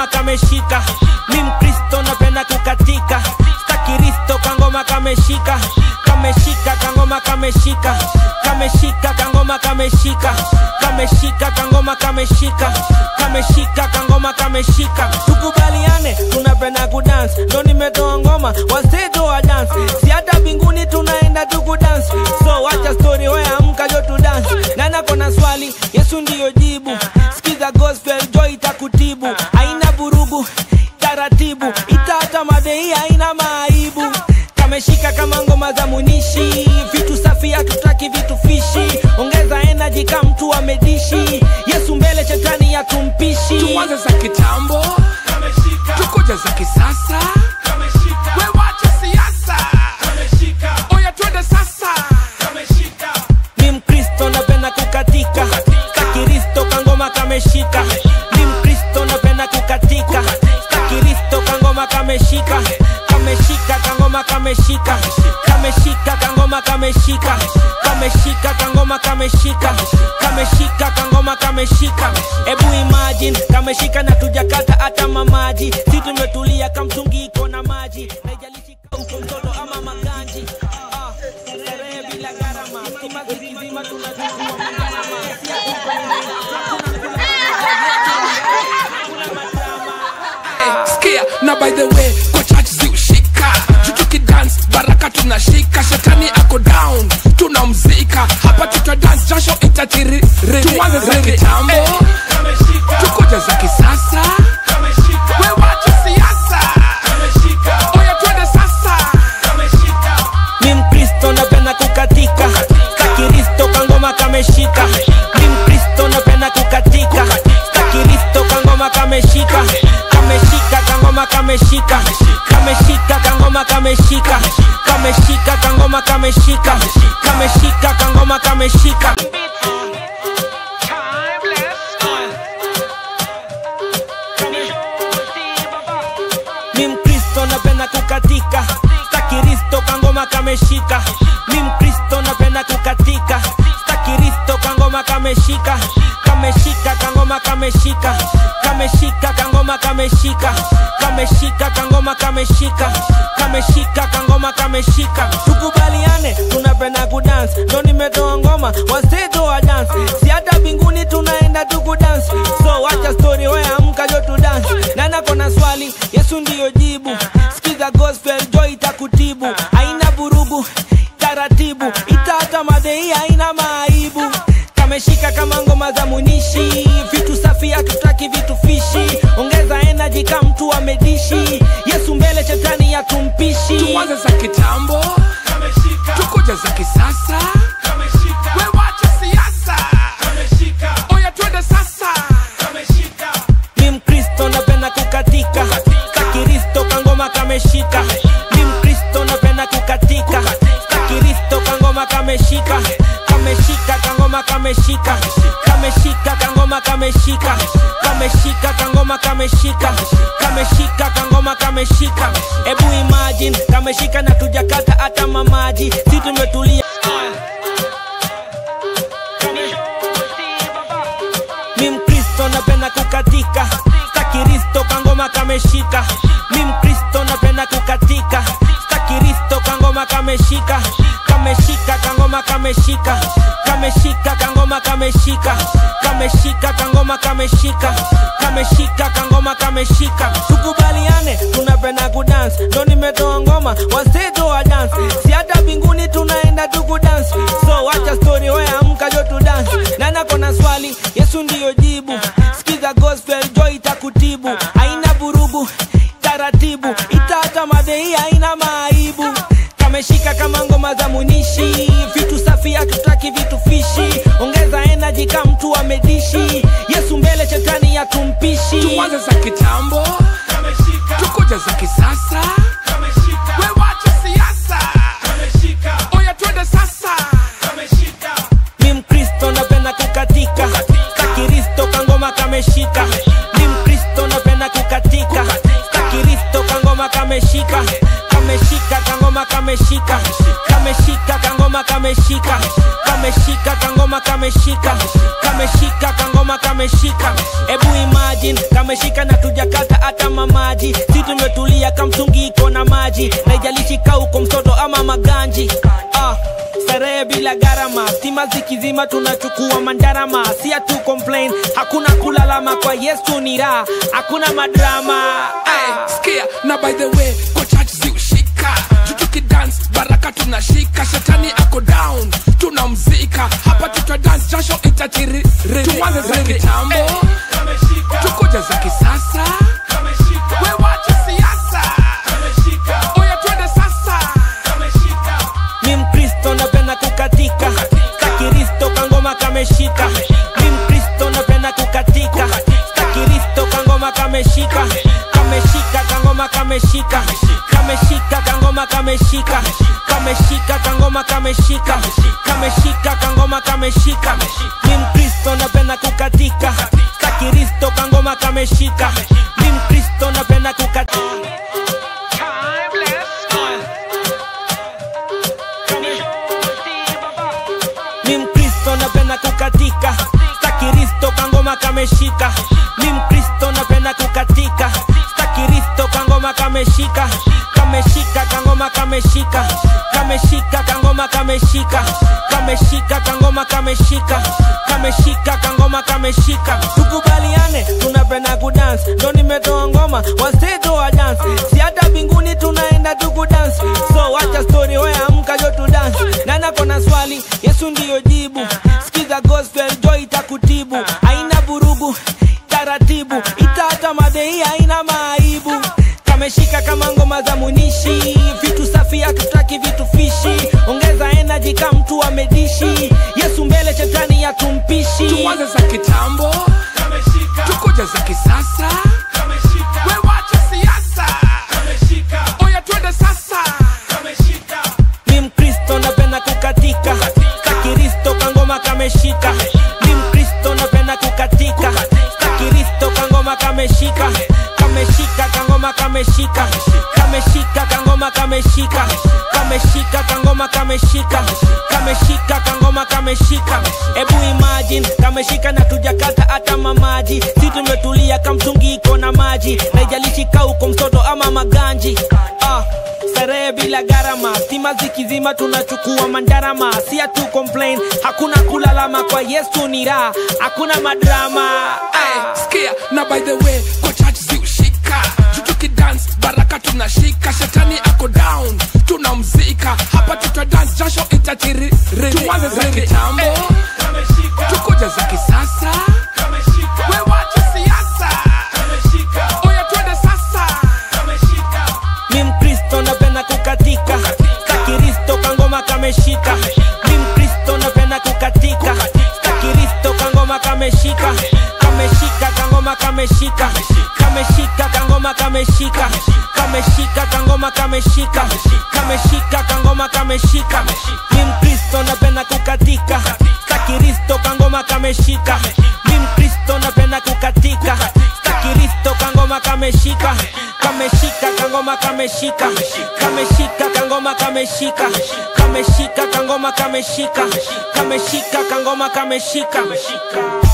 kangoma kameshika mi mkristo napenda kukatika stakiristo kangoma kameshika kameshika kangoma kameshika kameshika kangoma kameshika kameshika kangoma kameshika kameshika kangoma kameshika tukubaliane tunapenda kudance ndo nimetoa ngoma waseto wa dance si hata mbinguni tunaenda tukudance so wacha story weya amkajo tudance nana kona swali yesu ndiyo jibu skiza gospel joy itakutibu haina vurugu taratibu itata madei haina maaibu kameshika kama ngoma za munishi vitu safi hatutaki vitu fishi ongeza energy kama mtu amedishi yesu mbele shetani ya tumpishi tuanze za kitambo tukuja za kisasa we wache siasa oya twende sasa mi mkristo napenda kukatika stakiristo kangoma kameshika mi mkristo napenda kukatika stakiristo kangoma kameshika kameshika kangoma kameshika kameshika kangoma kameshika kameshika kangoma kameshika kameshika kangoma kameshika ebu imagine kameshika na tujakata hata mamaji si tumetulia kamtungiko na maji naijalishi kauko mtoto ama maganji ah, sherehe bila gharama stima zikizima tunachukua magarama Si ati Eh, skia na by the way kwa church ziushika tutuki dance baraka tunashika shetani ako down tunamzika hapa tuta dance jasho itatiri tuanze za kitambo tukuja za kisasa we wache siasa oya twende sasa mi mkristo napenda kukatika stakiristo kangoma kameshika mi mkristo napenda kukatika stakiristo kangoma kameshika kameshika kangoma kameshika kameshika kangoma kameshika kameshika kangoma kameshika kameshika kangoma kameshika mi mkristo napenda kukatika stakiristo kangoma kameshika mi mkristo napenda kukatika stakiristo kangoma kameshika kameshika kangoma kameshika kameshika kangoma kameshika kameshika kangoma kameshika kameshika kangoma kameshika tukubaliane tunapenda kudance ndo nimetoa ngoma waseto wa dance si hata mbinguni tunaenda tukudance so wacha story weya amkajo tudance nana kona swali yesu ndiyo jibu skiza gospel joy itakutibu haina vurugu taratibu itata madei haina maaibu kameshika kama ngoma za munishi vitu safi hatutaki vitu fishi ongeza energy kama mtu amedishi yesu mbele shetani ya tumpishi tuanze za kitambo tukuja za kisasa we wache siasa oya twende sasa mi mkristo napenda kukatika stakiristo kangoma kameshika mi mkristo napenda kukatika stakiristo kangoma kameshika kameshika kangoma kameshika kameshika kangoma kameshika kameshika kangoma kameshika kameshika kangoma kameshika ebu imagine kameshika na tujakata hata mamaji si tumetulia mi mkristo napenda kukatika stakiristo kangoma kameshika mi mkristo napenda kukatika stakiristo kangoma kameshika kameshika kangoma kameshika kameshika kangoma kameshika kameshika kangoma kameshika kameshika kangoma kameshika tukubaliane tunapenda kudance ndo nimetoa ngoma waseto wa dance si hata mbinguni tunaenda tukudance so wacha story weya amkajo tudance nana kona swali yesu ndiyo jibu skiza gospel joy itakutibu haina vurugu taratibu itata madei haina maaibu kameshika kama ngoma za munishi vitu safi hatutaki vitu fishi ongeza energy kama mtu amedishi yesu mbele shetani ya tumpishi tuanze za kitambo tukuja za kisasa we wache siasa oya twende sasa mi mkristo napenda kukatika stakiristo kangoma kameshika mi mkristo napenda kukatika stakiristo kangoma kameshika kameshika kangoma kame kameshika kameshika kangoma kameshika kameshika kangoma kameshika kameshika kangoma kameshika ebu imagine kameshika na tujakata hata mamaji si tumetulia kamtungiko na maji na ijalishi kauko msoto ama maganji ah starehe bila gharama stima zikizima tunachukua mandarama si atu complain hakuna kulalama kwa yesu ni raha hakuna madrama Hey, skia na by the way kwa church ziushika tutuki dance baraka tunashika shetani ako down tunamzika hapa tuta dance jasho itatiri tuanze za kitambo tukuja za kisasa we wache siasa oya twende sasa mi mkristo napenda kukatika stakiristo kangoma kameshika mi mkristo napenda kukatika stakiristo kangoma kameshika kameshika kangoma kameshika kameshika kangoma kameshika kameshika kangoma kameshika kameshika kangoma kameshika mi mkristo napenda kukatika stakiristo kangoma kameshika mi mkristo napenda kukatika mi mkristo napenda kukatika stakiristo kangoma kameshika mi mkristo napenda kukatika stakiristo kangoma kameshika kameshika kangoma kameshika kameshika kangoma kameshika kameshika kangoma kameshika kameshika kangoma kameshika tukubaliane tunapenda kudance ndo nimetoa ngoma waseto wa dance si hata mbinguni tunaenda tukudance so wacha story wewe amka jo tu dance nana kona swali yesu ndiyo jibu sikiza gospel joy itakutibu haina vurugu taratibu ita hata madhei haina maaibu kameshika kama ngoma za munishi vitu safi hatutaki vitu fishi ongeza energy kama mtu amedishi yesu mbele shetani yatumpishi tuanze za kitambo tukuja za kisasa we wache siasa oya twende sasa mi mkristo napenda kukatika stakiristo kangoma kameshika mi mkristo napenda kukatika stakiristo kangoma kameshika kameshika kangoma kameshika kameshika kangoma kameshika kameshika kangoma kameshika kameshika kangoma kameshika ebu imagine kameshika na tujakata hata mamaji si tumetulia kamtungiko na maji na ijalishi kauko msoto ama maganji ah starehe bila gharama stima zikizima tunachukua mandarama si atu complain hakuna kulalama kwa yesu ni raha hakuna madrama Hey, skia na by the way kwa church ziushika tutuki dance baraka tunashika shetani ako down tunamzika hapa tuta dance jasho itatiri tuanze za kitambo tukuja za kisasa we wache siasa oya twende sasa mi mkristo napenda kukatika stakiristo kangoma kameshika mi mkristo napenda kukatika stakiristo kangoma kameshika kameshika kangoma kameshika kameshika kangoma kameshika kameshika kangoma kameshika kameshika kangoma kameshika mi mkristo napenda kukatika stakiristo kangoma kameshika mi mkristo napenda kukatika stakiristo kangoma kameshika kameshika kangoma kameshika kameshika kangoma kameshika kameshika kangoma kameshika kameshika kangoma kameshika